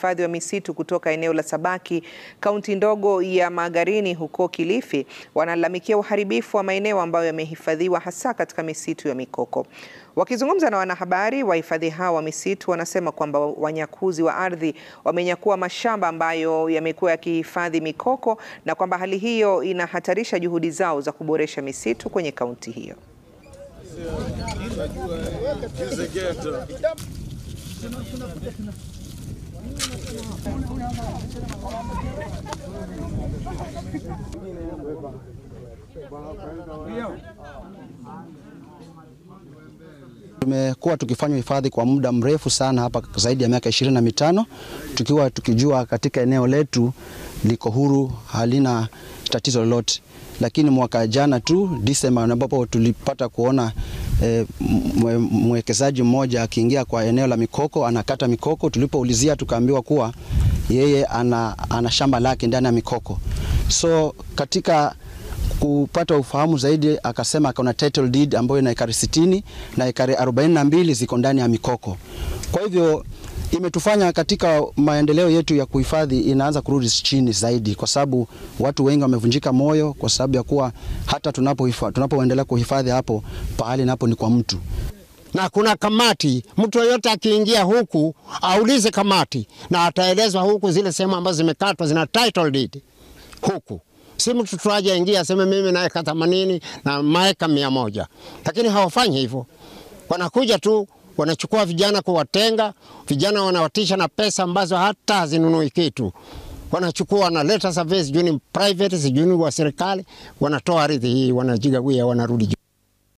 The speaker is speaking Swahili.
uhifadhi wa misitu kutoka eneo la Sabaki, kaunti ndogo ya Magarini huko Kilifi, wanalalamikia uharibifu wa maeneo ambayo yamehifadhiwa hasa katika misitu ya mikoko. Wakizungumza na wanahabari, wahifadhi hao wa misitu wanasema kwamba wanyakuzi wa ardhi wamenyakua mashamba ambayo yamekuwa yakihifadhi mikoko na kwamba hali hiyo inahatarisha juhudi zao za kuboresha misitu kwenye kaunti hiyo. Tumekuwa tukifanya hifadhi kwa muda mrefu sana hapa zaidi ya miaka ishirini na mitano tukiwa tukijua katika eneo letu liko huru, halina tatizo lolote, lakini mwaka jana tu Disemba, ambapo tulipata kuona e, mwekezaji mmoja akiingia kwa eneo la mikoko anakata mikoko. Tulipoulizia tukaambiwa kuwa yeye ana, ana shamba lake ndani ya mikoko, so katika kupata ufahamu zaidi akasema akaona title deed ambayo ina ekari 60 na ekari 42 ziko ndani ya mikoko. Kwa hivyo imetufanya katika maendeleo yetu ya kuhifadhi inaanza kurudi chini zaidi, kwa sababu watu wengi wamevunjika moyo kwa sababu ya kuwa hata tunapoendelea tunapo kuhifadhi hapo pahali napo ni kwa mtu na kuna kamati. Mtu yoyote akiingia huku aulize kamati, na ataelezwa huku zile sehemu ambazo zimekatwa zina title deed huku si mtu tu aje ingia aseme mimi naeka themanini na maeka mia moja, lakini hawafanyi hivyo. Wanakuja tu wanachukua vijana kuwatenga vijana, wanawatisha na pesa ambazo hata hazinunui kitu. Wanachukua wanaleta survey, sijui ni private, sijui ni wa serikali, wanatoa ardhi hii, wanajigawia, wanarudi.